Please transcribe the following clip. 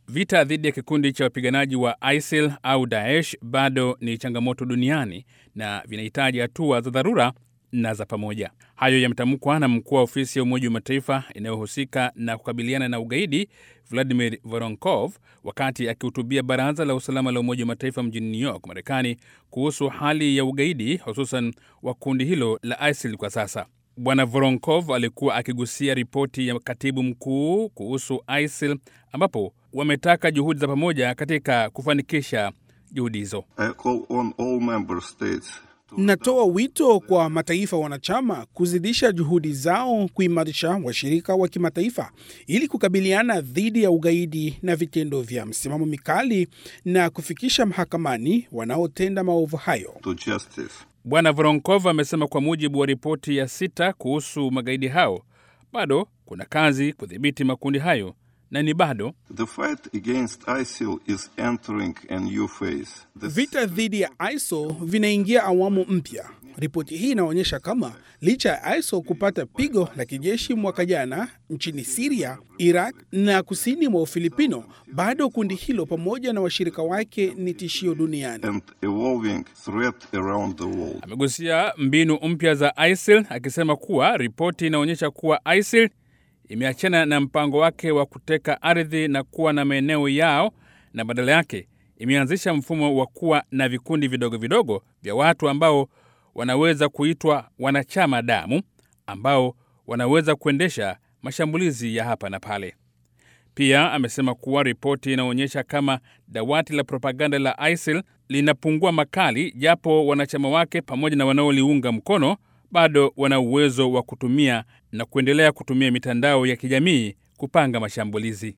Vita dhidi ya kikundi cha wapiganaji wa ISIL au Daesh bado ni changamoto duniani na vinahitaji hatua za dharura na za pamoja. Hayo yametamkwa na mkuu wa ofisi ya Umoja wa Mataifa inayohusika na kukabiliana na ugaidi Vladimir Voronkov wakati akihutubia Baraza la Usalama la Umoja wa Mataifa mjini New York, Marekani, kuhusu hali ya ugaidi hususan wa kundi hilo la ISIL kwa sasa. Bwana Voronkov alikuwa akigusia ripoti ya katibu mkuu kuhusu ISIL ambapo wametaka juhudi za pamoja katika kufanikisha juhudi hizo. Natoa wito kwa mataifa wanachama kuzidisha juhudi zao kuimarisha washirika wa kimataifa ili kukabiliana dhidi ya ugaidi na vitendo vya msimamo mikali na kufikisha mahakamani wanaotenda maovu hayo. Bwana Voronkov amesema kwa mujibu wa ripoti ya sita kuhusu magaidi hao, bado kuna kazi kudhibiti makundi hayo na ni bado vita dhidi ya ISIL vinaingia awamu mpya. Ripoti hii inaonyesha kama licha ya ISIL kupata pigo la kijeshi mwaka jana nchini Siria, Iraq na kusini mwa Ufilipino, bado kundi hilo pamoja na washirika wake ni tishio duniani. Amegusia mbinu mpya za ISIL akisema kuwa ripoti inaonyesha kuwa ISIL imeachana na mpango wake wa kuteka ardhi na kuwa na maeneo yao na badala yake imeanzisha mfumo wa kuwa na vikundi vidogo vidogo vya watu ambao wanaweza kuitwa wanachama damu ambao wanaweza kuendesha mashambulizi ya hapa na pale. Pia amesema kuwa ripoti inaonyesha kama dawati la propaganda la ISIL linapungua makali, japo wanachama wake pamoja na wanaoliunga mkono bado wana uwezo wa kutumia na kuendelea kutumia mitandao ya kijamii kupanga mashambulizi.